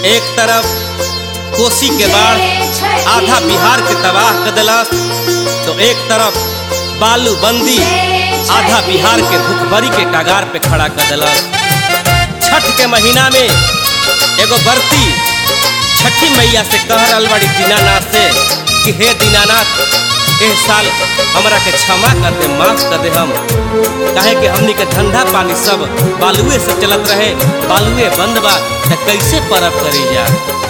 एक तरफ कोसी के बाढ़ आधा बिहार के तबाह कर दिलस तो एक तरफ बालू बंदी आधा बिहार के भूखमरी के कगार पे खड़ा कर दिलस छठ के महीना में एगो बर्ती छठी मैया से कह रहल बड़ी दीनानाथ से कि हे दीनानाथ एह साल हमरा के क्षमा कर दे माफ कर दे हम काहे कि हमनी के धंधा पानी सब बालुए से चलत रहे बालुए बंद बा त कैसे परब करी जा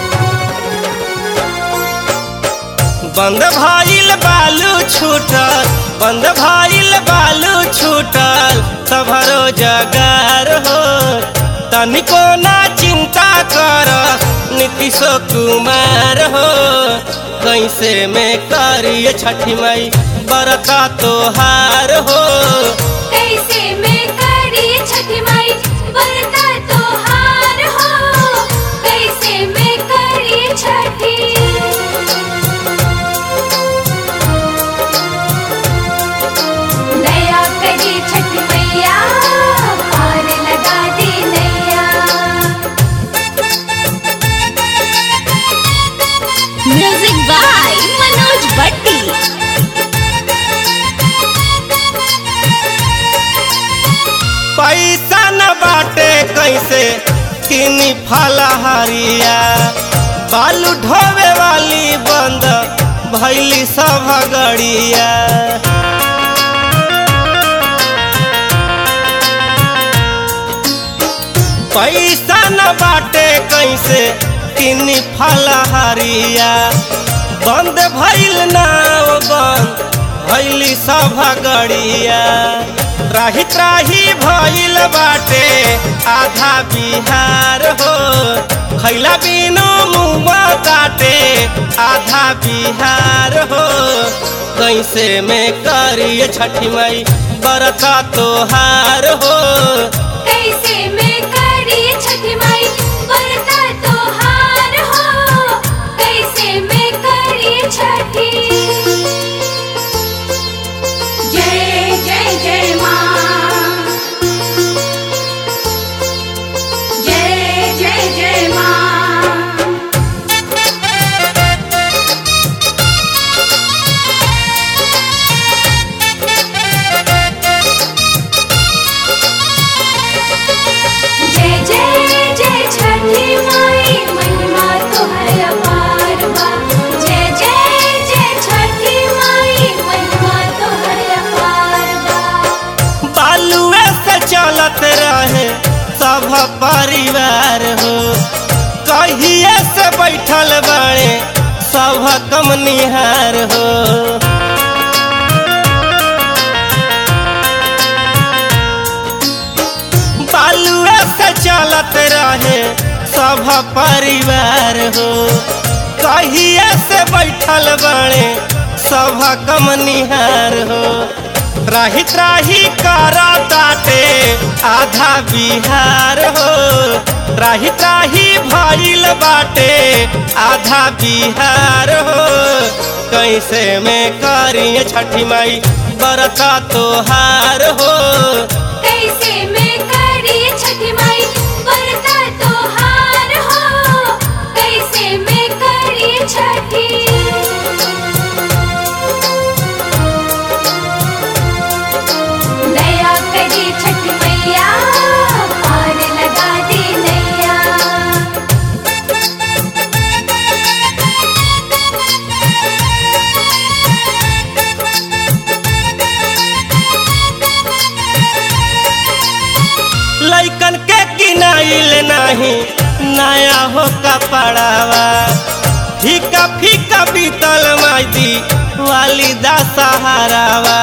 बंद भाईल बालू छूटल बंद भाईल बालू छूटल सभरो जगार हो तनिको ना चिंता कर नीतीशो कुमार हो कैसे में करिए छठी माई बरता तोहार हो कैसे मैं करी छठी माई बरता तोहार हो कैसे मैं करी छठी नया करी छठी मैया पार लगा दे नैया म्यूजिक बाय मनोज भट्टी पैसा न बाटे कैसे किनी फलहरिया बालू ढोवे वाली बंद भैली सब गड़िया पैसा न बाटे कैसे किनी फलहरिया बंद भैल नाव बंद भैली सब गड़िया त्राही त्राही भइल बाटे आधा बिहार हो खैला बिनु मुआ काटे आधा बिहार हो कैसे में करिए छठी माई बरता तोहार हो कैसे मैं करी छठी माई बरता तोहार हो कैसे मैं करी छठी जय जय जय माँ जय जय जय माँ जय जय जय छठी माई महिमा तोहर अपार बा जय जय जय छठी माई महिमा तोहर अपार बा बालुए से चलत रहे सब परिवार हो कहिए से बैठल बड़े सब कम निहार हो बालुए से चलत रहे सब परिवार हो कहिए से बैठल बड़े सब कम निहार हो राही त्राही करा ताटे आधा बिहार हो राही त्राही भइल बाटे आधा बिहार हो कैसे में करिए छठी माई बरता तोहार हो कैसे मैं करी छठी माई बरता तोहार हो कैसे मैं करी छठी नया करी छठी मैया पार लगा दे नैया लैकन के किनाइल नहीं नया हो कपड़ावा फीका फीका बीतल माई वाली दा सहारावा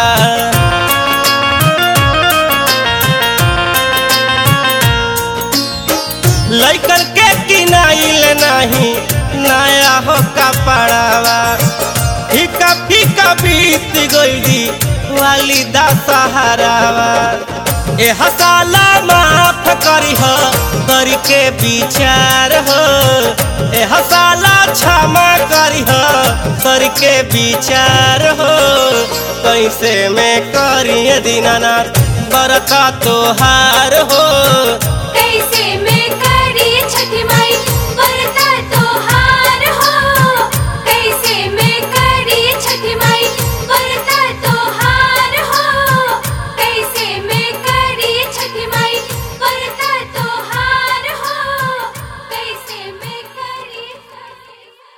लैकन के किनाइल नहीं नया हो कपड़ावा फीका फीका बीत गई वाली दा सहारावा ए हसाला माफ करी हो करी के विचार हो ए हसाला क्षमा करी हो करी के विचार हो कैसे में करिए दीनानाथ बरका तोहार हो कैसे मैं कर